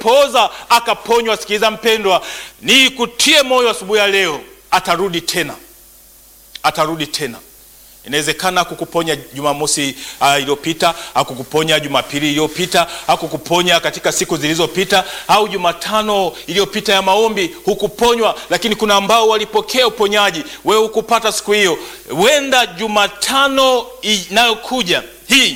amepooza akaponywa. Sikiliza mpendwa, ni kutie moyo asubuhi ya leo, atarudi tena, atarudi tena. Inawezekana kukuponya Jumamosi uh, iliyopita, akukuponya Jumapili iliyopita, akukuponya katika siku zilizopita, au Jumatano iliyopita ya maombi hukuponywa, lakini kuna ambao walipokea uponyaji, wewe hukupata siku hiyo. Wenda Jumatano inayokuja hii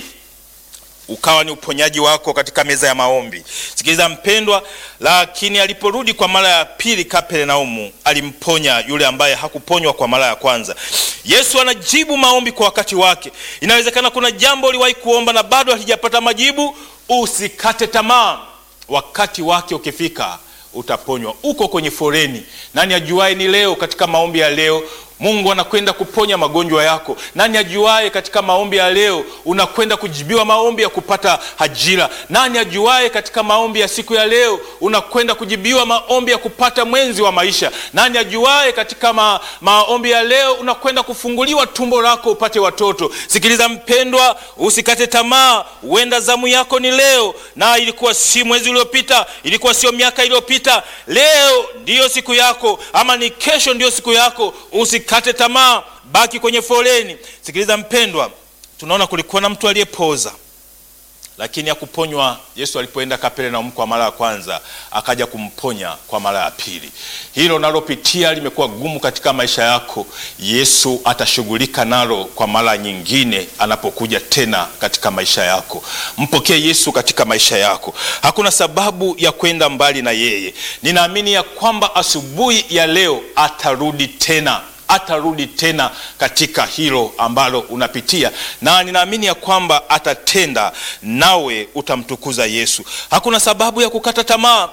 ukawa ni uponyaji wako katika meza ya maombi. Sikiliza mpendwa, lakini aliporudi kwa mara ya pili Kapernaumu, alimponya yule ambaye hakuponywa kwa mara ya kwanza. Yesu anajibu maombi kwa wakati wake. Inawezekana kuna jambo uliwahi kuomba na bado halijapata majibu. Usikate tamaa, wakati wake ukifika utaponywa. Uko kwenye foreni, nani ajuae ni leo katika maombi ya leo Mungu anakwenda kuponya magonjwa yako. Nani ajuaye katika maombi ya leo unakwenda kujibiwa maombi ya kupata ajira? Nani ajuaye katika maombi ya siku ya leo unakwenda kujibiwa maombi ya kupata mwenzi wa maisha? Nani ajuaye katika ma, maombi ya leo unakwenda kufunguliwa tumbo lako upate watoto? Sikiliza mpendwa, usikate tamaa. Huenda zamu yako ni leo, na ilikuwa si mwezi uliopita, ilikuwa sio miaka iliyopita. Leo ndiyo siku yako, ama ni kesho ndiyo siku yako. Usikate tamaa, baki kwenye foleni. Sikiliza mpendwa, tunaona kulikuwa na mtu aliyepoza lakini hakuponywa. Yesu alipoenda Kapernaumu kwa mara ya kwanza, akaja kumponya kwa mara ya pili. Hilo nalopitia limekuwa gumu katika maisha yako, Yesu atashughulika nalo kwa mara nyingine anapokuja tena katika maisha yako. Mpokee Yesu katika maisha yako, hakuna sababu ya kwenda mbali na yeye. Ninaamini ya kwamba asubuhi ya leo atarudi tena atarudi tena katika hilo ambalo unapitia, na ninaamini ya kwamba atatenda, nawe utamtukuza Yesu. Hakuna sababu ya kukata tamaa,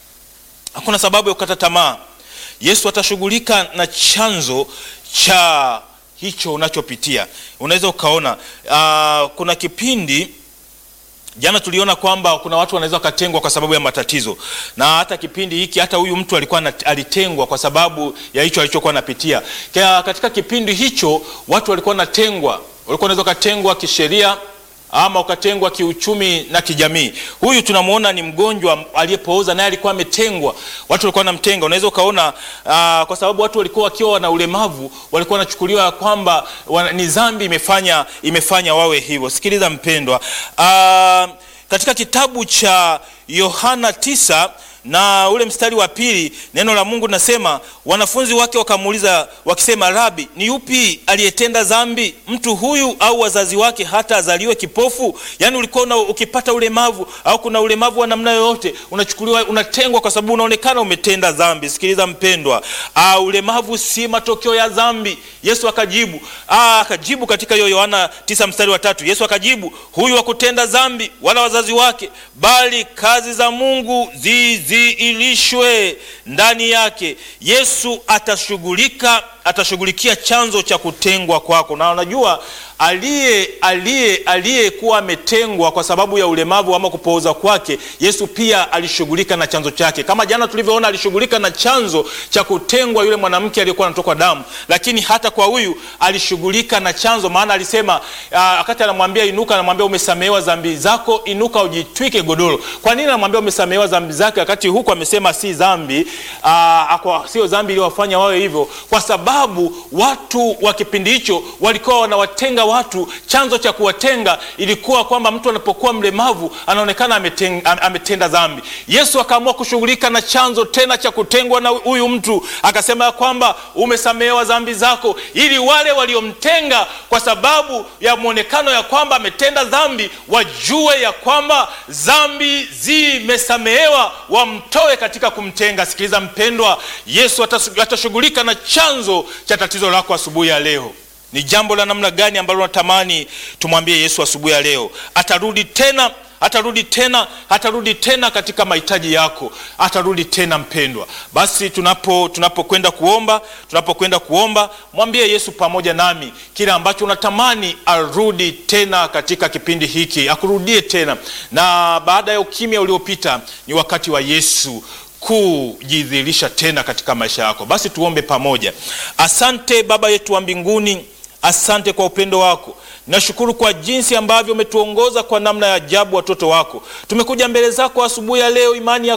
hakuna sababu ya kukata tamaa. Yesu atashughulika na chanzo cha hicho unachopitia. Unaweza ukaona uh, kuna kipindi Jana tuliona kwamba kuna watu wanaweza wakatengwa kwa sababu ya matatizo, na hata kipindi hiki hata huyu mtu alikuwa alitengwa kwa sababu ya hicho alichokuwa anapitia. Katika kipindi hicho watu walikuwa wanatengwa, walikuwa wanaweza wakatengwa kisheria ama ukatengwa kiuchumi na kijamii. Huyu tunamwona ni mgonjwa aliyepooza, naye alikuwa ametengwa, watu walikuwa wanamtenga. Unaweza ukaona aa, kwa sababu watu walikuwa wakiwa na ulemavu walikuwa wanachukuliwa kwamba ni dhambi imefanya, imefanya wawe hivyo. Sikiliza mpendwa, aa, katika kitabu cha Yohana tisa na ule mstari wa pili neno la Mungu linasema, wanafunzi wake wakamuuliza wakisema, Rabi, ni yupi aliyetenda dhambi, mtu huyu au wazazi wake, hata azaliwe kipofu? Yaani ulikuwa ukipata ulemavu au kuna ulemavu wa namna yoyote, unachukuliwa unatengwa kwa sababu unaonekana umetenda dhambi. Sikiliza mpendwa, ah, ulemavu si matokeo ya dhambi. Yesu akajibu, ah, akajibu katika hiyo Yohana tisa mstari wa tatu Yesu akajibu, huyu hakutenda dhambi wala wazazi wake, bali kazi za Mungu zizi ilishwe ndani yake. Yesu atashughulika atashughulikia chanzo cha kutengwa kwako, na unajua aliye aliye aliyekuwa ametengwa kwa sababu ya ulemavu ama kupooza kwake, Yesu pia alishughulika na chanzo chake, kama jana tulivyoona, alishughulika na chanzo cha kutengwa yule mwanamke aliyekuwa anatoka damu, lakini hata kwa huyu alishughulika na chanzo, maana alisema wakati anamwambia inuka, anamwambia umesamehewa dhambi zako, inuka ujitwike godoro. Kwa nini anamwambia umesamehewa dhambi zake, wakati huku amesema si dhambi, sio dhambi iliyowafanya wawe hivyo? Kwa sababu watu wa kipindi hicho walikuwa wanawatenga watu. Chanzo cha kuwatenga ilikuwa kwamba mtu anapokuwa mlemavu anaonekana ametenda, ametenda dhambi. Yesu akaamua kushughulika na chanzo tena cha kutengwa na huyu mtu, akasema ya kwamba umesamehewa dhambi zako, ili wale waliomtenga kwa sababu ya mwonekano ya kwamba ametenda dhambi wajue ya kwamba dhambi zimesamehewa, wamtoe katika kumtenga. Sikiliza mpendwa, Yesu atashughulika na chanzo cha tatizo lako asubuhi ya leo. Ni jambo la namna gani ambalo natamani tumwambie Yesu asubuhi ya leo? Atarudi tena, atarudi tena, atarudi tena katika mahitaji yako, atarudi tena mpendwa. Basi tunapo tunapokwenda kuomba, tunapokwenda kuomba, mwambie Yesu pamoja nami kile ambacho unatamani arudi tena katika kipindi hiki, akurudie tena. Na baada ya ukimya uliopita, ni wakati wa Yesu kujidhihirisha tena katika maisha yako. Basi tuombe pamoja. Asante Baba yetu wa mbinguni, asante kwa upendo wako. Nashukuru kwa jinsi ambavyo umetuongoza kwa namna ya ajabu, watoto wako. Tumekuja mbele zako asubuhi ya leo, imani ya